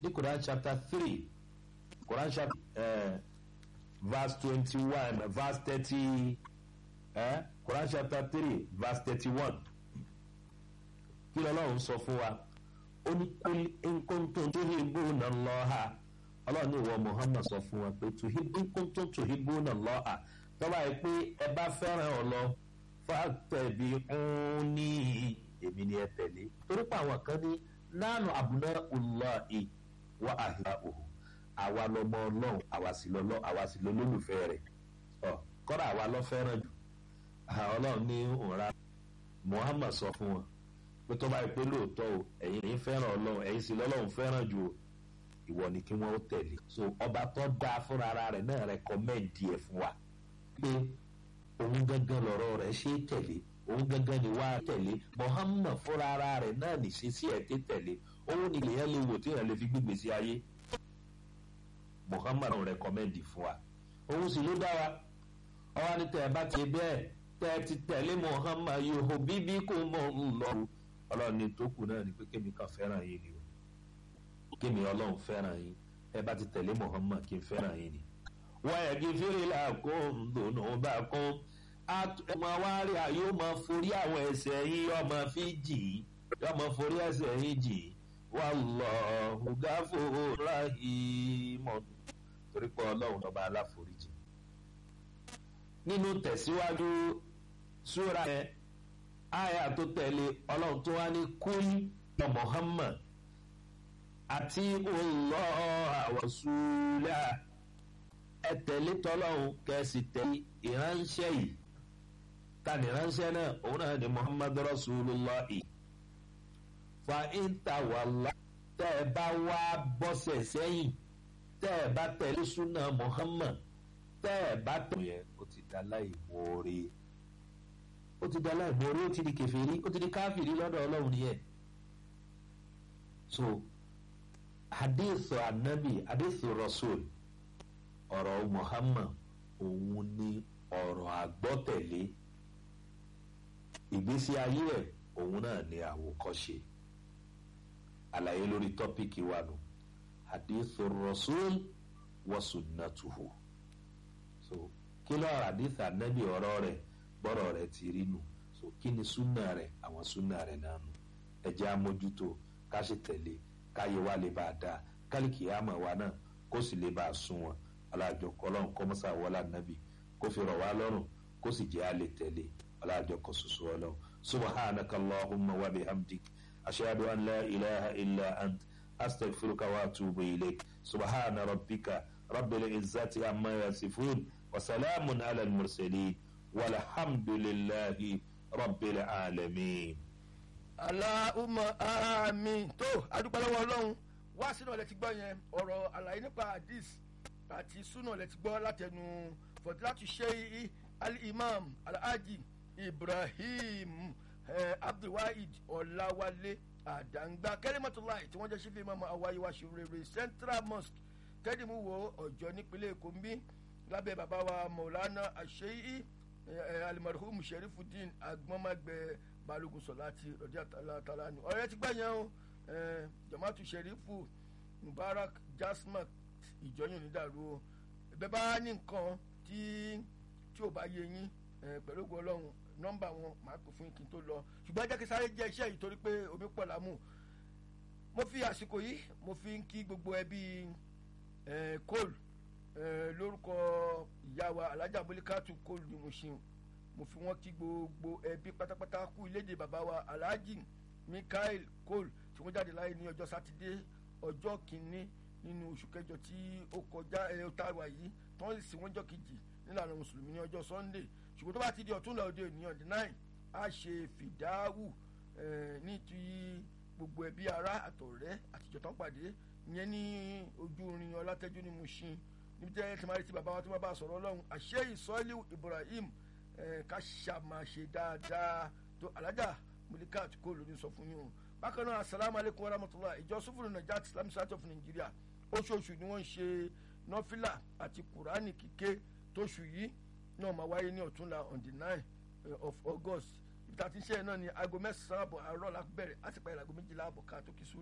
ní Quran chapter three Quran chapter uh, verse twenty-one verse thirty uh, Quran chapter three verse thirty-one kí lọ́lọ́run sọ fún wa ó ní kul in kuntum tuhibbuna Allaha ọlọ́run ní ìwọ Muhammad sọ fún wa pé in kuntum tuhibbuna Allaha tọ́ba yìí pé ẹ bá fẹ́ràn ọ lọ fattabi'uni èmi ni ẹ tẹ̀lé torí pé àwọn kan ní nánú abna'ullahi wa ahibba'uhu àwa lọmọ ọlọ́run àwa sì lọ́lọ́ àwa sì lọ́lọ́lùfẹ́ rẹ̀ ọ kọ́ra àwa lọ fẹ́ràn jù ọlọ́run ní òǹra Muhammad sọ fún wọn pé tó bá yẹ pé lóòótọ́ o ẹ̀yin ẹ̀yin fẹ́ràn ọlọ́run ẹ̀yin sì lọ́lọ́run fẹ́ràn jù o ìwọ ni kí wọ́n ó tẹ̀lé so ọba tó dáa fúnra ara rẹ̀ náà rẹ̀kọ́mẹ́ǹdì ẹ̀ fún wa pé òun gangan lọ̀rọ̀ rẹ̀ ṣe é tẹ̀lé òun gangan ni wàá tẹ̀lé Muhammad fúnra ara rẹ̀ náà ní ṣe sí ẹ̀ tẹ́ tẹ̀lé òun ni lèyàn lè wò tí èèyàn lè fi gbígbé sí ayé Muhammad rẹ̀kọ́mẹ́ǹdì fún wa òun sì ló dá wa ọwọ́ ní tẹ̀ bá ti bẹ́ẹ̀ tẹ́ ti tẹ̀lé Muhammad yòó bíbí kò mọ̀ ń lọ ọlọ́run ní tó kù náà ni pé kémi kan fẹ́ràn yín ni o kémi ọlọ́run fẹ́ràn yín ẹ bá ti tẹ̀lé Muhammad kí n fẹ́ràn yín ni. wọ́n yẹ kí fèrè làkún dùnú bá kún ọmọ awárí àyè ó máa forí àwọn ẹ̀ṣẹ̀ yín yóò máa fi jì í yóò máa forí ẹ̀ṣẹ̀ yín jì í wallahu ghafurur rahim torí pé ọlọ́run ọba aláforíjì. nínú tẹ̀síwájú súra yẹn aya tó tẹ̀lé ọlọ́run tó wá ní kúlí ọ Muhammad àti Allah àwọ̀sùlá ẹ tẹ̀lé tọ́lọ́run kẹ́sì tẹ̀lé ìránṣẹ́ yìí tani ìránṣẹ́ náà òun náà ni Muhammad Rasulullahi fa intawalla tẹ́ ẹ bá wá bọ́sẹ̀ sẹ́yìn tẹ́ ẹ bá tẹ̀lé súnà Muhammad tẹ́ ẹ bá tẹ̀lé yẹn ó ti dá láì mọ́ọ́rẹ́ ó ti dá láì mọ́ọ́rẹ́ ó ti di kèfèrí ó ti di káfìrí lọ́dọ̀ ọlọ́run nìyẹn so hadith anabi hadith rasul ọ̀rọ̀ Muhammad òun ni ọ̀rọ̀ àgbọ́tẹ̀lé ìgbésí ayé ẹ̀ òun náà ni àwòkọ́ṣe àlàyé lórí tọ́píkì wa nù hadith rasul wa sunnatuhu so kí ló hadith anabi ọ̀rọ̀ rẹ̀ bọ́rọ̀ rẹ̀ ti rí nù so kí ni súnà rẹ̀ àwọn súnà rẹ̀ náà nù ẹ jẹ́ àmójútó ká ṣe tẹ̀lé káyé wa lè bá a dáa kálíkì àmọ̀ wa náà kó sì lè bá a sún wọn alájọ kọlọ́n kọ́mọ́sá wọlá nàbì kó fi rọ̀ wá lọ́rùn kó sì jẹ́ àlè tẹ̀lé alájọ kọ ṣoṣo ọlọ́run subhanaka allahumma wa bihamdik ashhadu an la ilaha illa ant astaghfiruka wa atubu ilayk subhana rabbika rabbil izzati amma yasifun wa salamun ala al-mursalin walhamdulillahi rabbil alamin aláhùnmọ́ àmín tó adúpẹ́lọ́wọ́ ọlọ́run wá sínú ọ̀lẹ́ ti gbọ́ yẹn ọ̀rọ̀ àlàyé nípa hadith àti súnà ọ̀lẹ́ ti gbọ́ látẹnu fọ̀dúlátù ṣe al-imam alhaji ibrahim eh, abdulwahid ọ̀làwálé àdàǹgbà kẹ́lẹ́mọ́tòláì tí wọ́n jẹ́ sífì imam awáyéwá ṣòrèrè central mosque tẹ́dìmú wo ọ̀jọ́ nípínlẹ̀ èkó ń bí lábẹ́ bàbá wa maulana àṣeyí alimarhum sherifuddin agbọ́nmágbẹ́ balógun sọláti rọdí àtàlà ni ọ̀rẹ́ ti gbẹ̀yàn o jamaatu sherifu mubarak jasmat ìjọyìn onídàrú o ẹ̀bẹ̀ bá ní nǹkan tí tí ò bá yé yín pẹ̀lú ògùn ọlọ́run nọ́mbà wọn máa pè fún kí n tó lọ ṣùgbọ́n jẹ́ kí sáré jẹ́ iṣẹ́ yìí torí pé omi pọ̀ lámù mo fi àsìkò yìí mo fi ń kí gbogbo ẹbí kóòlù lórúkọ ìyá wa alájà mọ́líkàtù kóòlù ni mo ṣeun mo fi wọn kí gbogbo ẹbí pátápátá kú ilédè bàbá wa alhaji mikael cole tí wọn jáde láyé ní ọjọ́ sátidé ọjọ́ kìíní nínú oṣù kẹjọ tí ó kọjá ẹ ó tàwa yìí tí wọn sì wọn jọ kejì nílànà mùsùlùmí ní ọjọ́ sunday ṣùgbọ́n tó bá ti di ọ̀túnla òde òní ọ̀dẹ náà á ṣe fìdáwù ní ti gbogbo ẹbí ará àtọ̀rẹ́ àtijọ́ tán pàdé ìyẹn ní ojú orin ọlátẹ́jú ní mushin níbi tí ẹ ti máa rí ti bàbá wa tí wọ́n bá sọ̀rọ̀ ọlọ́run àṣẹ ìsọ́lé ibrahim ká ṣàmàṣe dáadáa tó alájà mulikat kó lóní sọ fún yín o bákan náà asalaamu aleykum warahmatulah ìjọ sufuru najat islamic state of nigeria oṣooṣù ni wọ́n ń ṣe nọ́fìlà àti kùránì kíké tóṣù yìí náà máa wáyé ní ọ̀túnla on the nine of august ibi tá a ti ń ṣe náà ni aago mẹ́sàn-án àbọ̀ àárọ̀ la bẹ̀rẹ̀ àti pàyẹ̀ aago méjìlá àbọ̀ ká tó kí sùn.